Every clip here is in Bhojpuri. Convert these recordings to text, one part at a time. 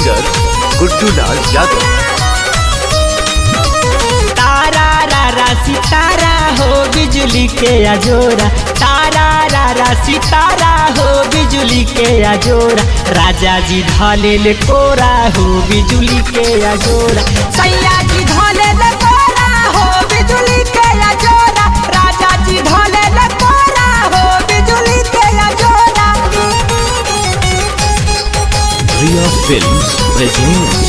सिंगर गुड्डू लाल यादव तारा रारा सितारा हो बिजली के अजोरा तारा रारा सितारा हो बिजली के अजोरा राजा जी धले ले कोरा हो बिजली के अजोरा सैया जी धले ले कोरा हो बिजली के अजोरा राजा जी धले ले कोरा हो बिजली के अजोरा रिया फिल्म्स प्रेजेंट्स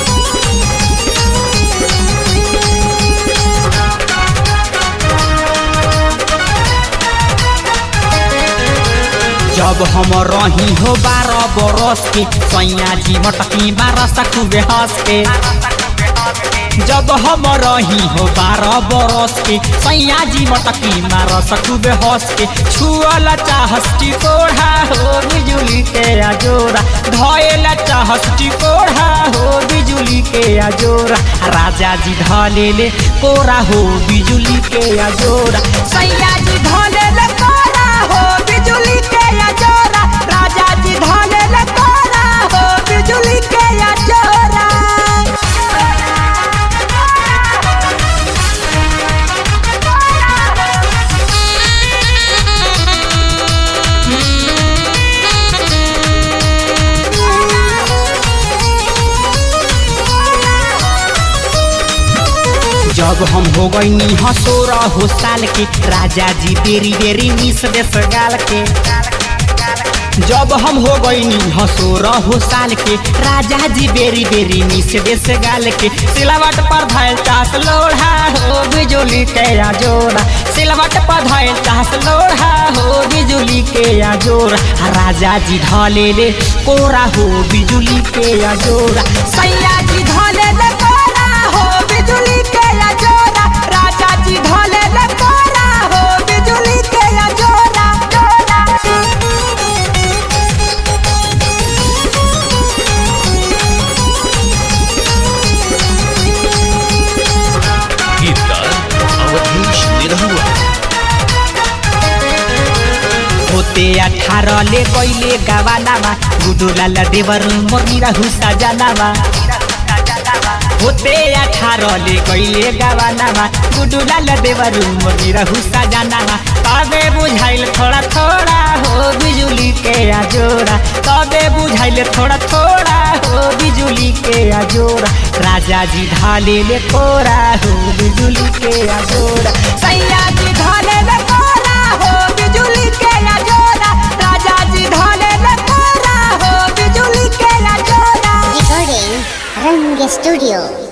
जब हम रही हो बारह बरस के सैया जी मटकी बारह सखुबे हंस के जब हम रही हो बारह बरस के सैया जी मटकी मार सखुबे हंस के छुअल चाहस टिकोढ़ा हो बिजुली के अजोरा धयल चाहस टिकोढ़ा हो बिजुली के अजोरा राजा जी धले ले कोरा हो बिजुली के अजोरा सैया जी धले ले कोरा हो बिजुली के अजोरा राजा जी धले ले कोरा हो बिजुली के अजोरा जब हम हो गई हसोरा हो साल के राजा जी बेरी बेरी मिस देश गाल के जब हम हो गई हसोरा हो साल के राजा जी बेरी बेरी मिस देश गाल के सिलवट पर धैल चास लोढ़ा हो बिजुली के जोड़ा सिलवट पर धैल चास लोढ़ा हो बिजुली के जोड़ा राजा जी धले ले कोरा हो बिजुली के जोड़ा सैया जी धले ले कोरा हो बिजुली के जोड़ा राजा जी धले ले कोरा हो बिजुली के जोड़ा जोड़ा गीतकार अवधेश निरहुआ होते अठारह ले गईले गवानामा गुडुलाल देवर मोरीरा हुसा जानामा होते अठारह ले गईले गवानामा गुडुलाल देवर मोरीरा हुसा जानामा तबे बुझाइल थोड़ा थोड़ा हो बिजुली के अजोरा तबे बुझाइल थोड़ा थोड़ा हो बिजुली के अजोरा राजा जी ढाले ले कोरा हो बिजुली के अजोरा सैया जी ढाले ले कोरा हो बिजुली के अजोरा राजा जी ढाले ले कोरा हो बिजुली के अजोरा Recording Rang Studio.